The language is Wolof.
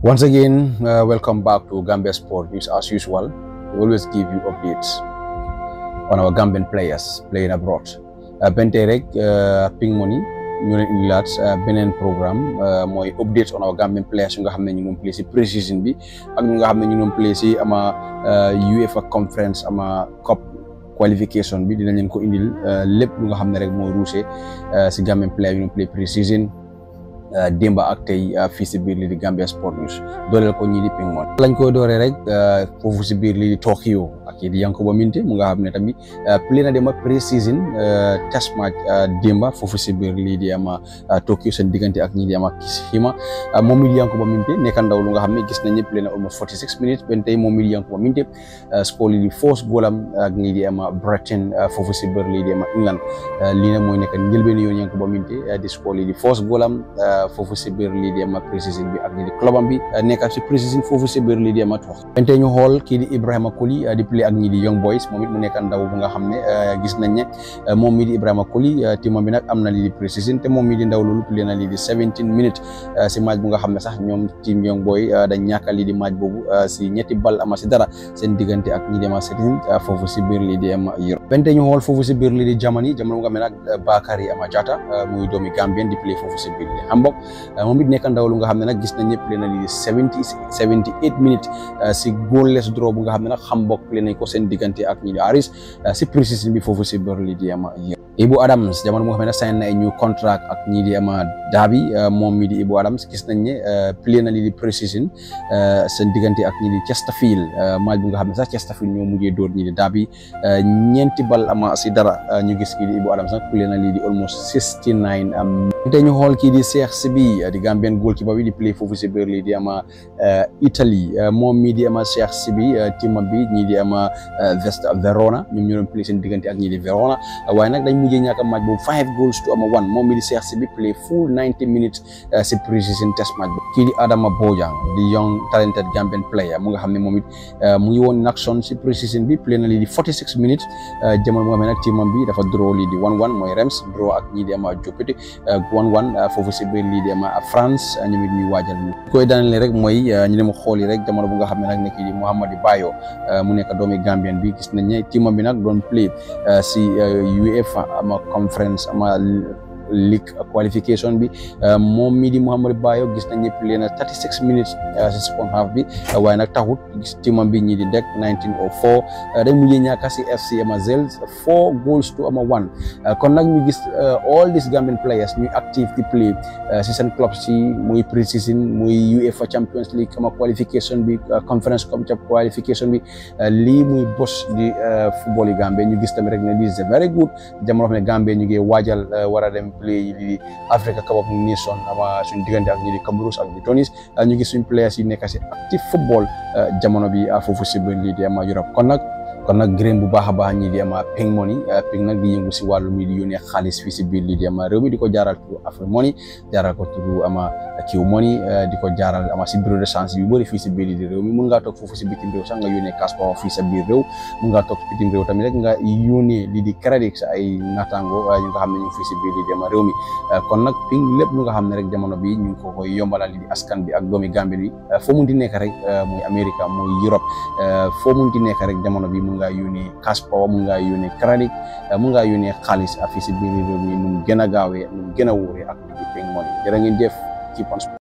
Once again, uh, welcome back to Gambia Sport News. As usual, we always give you updates on our Gambian players playing abroad. Uh, Bente rek uh, Ping Money ñu leen indilaat beneen programme mooy updates on our Gambian players yu nga xam ne ñu ngi play si pré-season bi ak ñu nga xam ne ñu ngi play si ama UEFA conference ama cup qualification bi dinañ leen ko indil lépp lu nga xam ne rek moo ruuse si Gambian player yu ngi play pré-season démba ak tey fii si biir lii di Gambia Sport News dooleel ko ñii di Ping Money lañ koy dooree rek foofu si biir lii di Tokyo ak kii di Yankuba Minteh mu nga xam ne tamit play na démba pré-season test match démba foofu si biir lii di ama Tokyo seen diggante ak ñii di ama Kishima moom mi di Yankuba Minteh nekk ndaw lu nga xam ne gis nañ ne play na almost 46 minutes ben tey moom mi di Yankuba Minteh score lii di force goolam ak ñii di ama Brighton foofu si biir lii di ama England lii nag mooy nekk njëlbeen yoon Yankuba Minteh di score lii di force goolam foofu si biir lii di ama pré-season bi ak lii di clubam bi nekk si pré-season foofu si biir lii di ama tox bente ñu xool kii di Ibrahima Koli di play ak ñii di Young Boys moom it mu nekk ndaw bu nga xam ne gis nañ ne moom mii di Ibrahima Koli teamam bi nag am na lii di pré-season te moom mii di ndaw loolu play na lii di 17 minutes si match bu nga xam ne sax ñoom team Young Boy dañ ñàkk lii di match boobu si ñetti bal ama si dara seen diggante ak ñii di ama setin foofu si biir lii di ama Europe bente ñu xool foofu si biir lii di Germany jamono bu nga xam ne nag Bakary ama Jatta muy doomi Gambien di play foofu si biir lii Hamburg moom it nekk ndaw lu nga xam ne nag gis nañ ñëpp play na lii seventy seventy eight minutes si goalless draw bu nga xam ne nag Hamburg play nañ ko seen diggante ak ñi di Aris si pré-season bi foofu si biir lii di ama Ibu Adams jamono bu nga xam ne sign na ay new contract ak ñii di ama Derby moom mi di Ibu Adams gis nañ ne play na lii di pré-season seen diggante ak ñi di Chesterfield match bu nga xam ne sax Chesterfield ñoo mujjee dóor ñi di Derby ñeenti bal ama si dara ñu gis kii di Ibu Adams nag play na lii di almost sixty nine te ñu xool kii di Cheikh Sibi di Gambian goalkeeper bi di play foofu si biir lii di ama Italie moom mii di ama Cheikh Sibi teamam bi ñii di ama Vesta Verona ñoom ñoo doon play seen diggante ak ñii di Verona waaye nag dañ mujjee ñàkk a match boobu five goals to ama one moom mii di Cheikh Sibi play full ninety minutes si pre-season test match boobu kii di Adama Bojang di young talented Gambian player mu nga xam ne moom it mu ngi woon Naxon si pre-season bi play na lii di forty six minutes jamono bu nga xam ne nag teamam bi dafa draw lii di one one mooy Reims draw ak ñii di ama Jopete one one foofu si biir lii di ama France ñoom it ñuy waajal ñu koy daanale rek mooy ñu dem xool yi rek jamono bu nga xam ne nag nekk di Mouhamadou Bayo mu nekk doomi Gambien bi gis nañ ne teamam bi nag doon play si UEFA ama conference ama league qualification bi moom mii di Mouhamadou Bayo gis nañ ne play na 36 minutes si second half bi waaye nag taxut gis teamam bi ñii di dek 1904 dañ mujjee ñàkk si FC ama Zels four goals to ama one kon nag ñu gis all these Gambian players ñuy active di play si seen club si muy pre-season muy UEFA Champions League ama qualification bi conference cup qualification bi lii muy bos di football yi Gambie ñu gis tamit rek ne lii c'est very good jamono xam ne Gambie ñu ngi waajal war a dem play di Africa Cup of Nations ama suñu diggante ak ñi di Cameroun ak di Tunis ñu gis suñu players yi nekk si active football jamono bi foofu si biir lii di ama Europe kon nag kon nag gërëm bu baax a baax ñii di ama Ping Money Ping nag di yëngu si wàllu mi di yónnee xaalis fii si biir lii di ama réew mi di ko jaaral turu Afrique Money jaaral ko turu ama Q Money di ko jaaral ama si bureau de change yu bëri fii si biir lii di réew mi mun ngaa toog foofu si bitim réew sax nga yónnee cash power fii sa biir réew mun ngaa toog si bitim réew tamit rek nga yónnee lii di crédit sa ay naataango ñu nga xam ne ñu fii si biir lii di ama réew mi kon nag Ping lépp lu nga xam ne rek jamono bi ñu ngi ko koy yombalal lii di askan bi ak doomi Gambie bi foo mun di nekk rek muy Amérique muy Europe foo mun di nekk rek jamono bi mun ngaa yónnee cash power mun ngaa yónnee crédit mun ngaa yónnee xaalis fii si biir réew mi nu mu gën a gaawee nu mu gën a wóoree ak Ping Money jërë ngeen jëf ci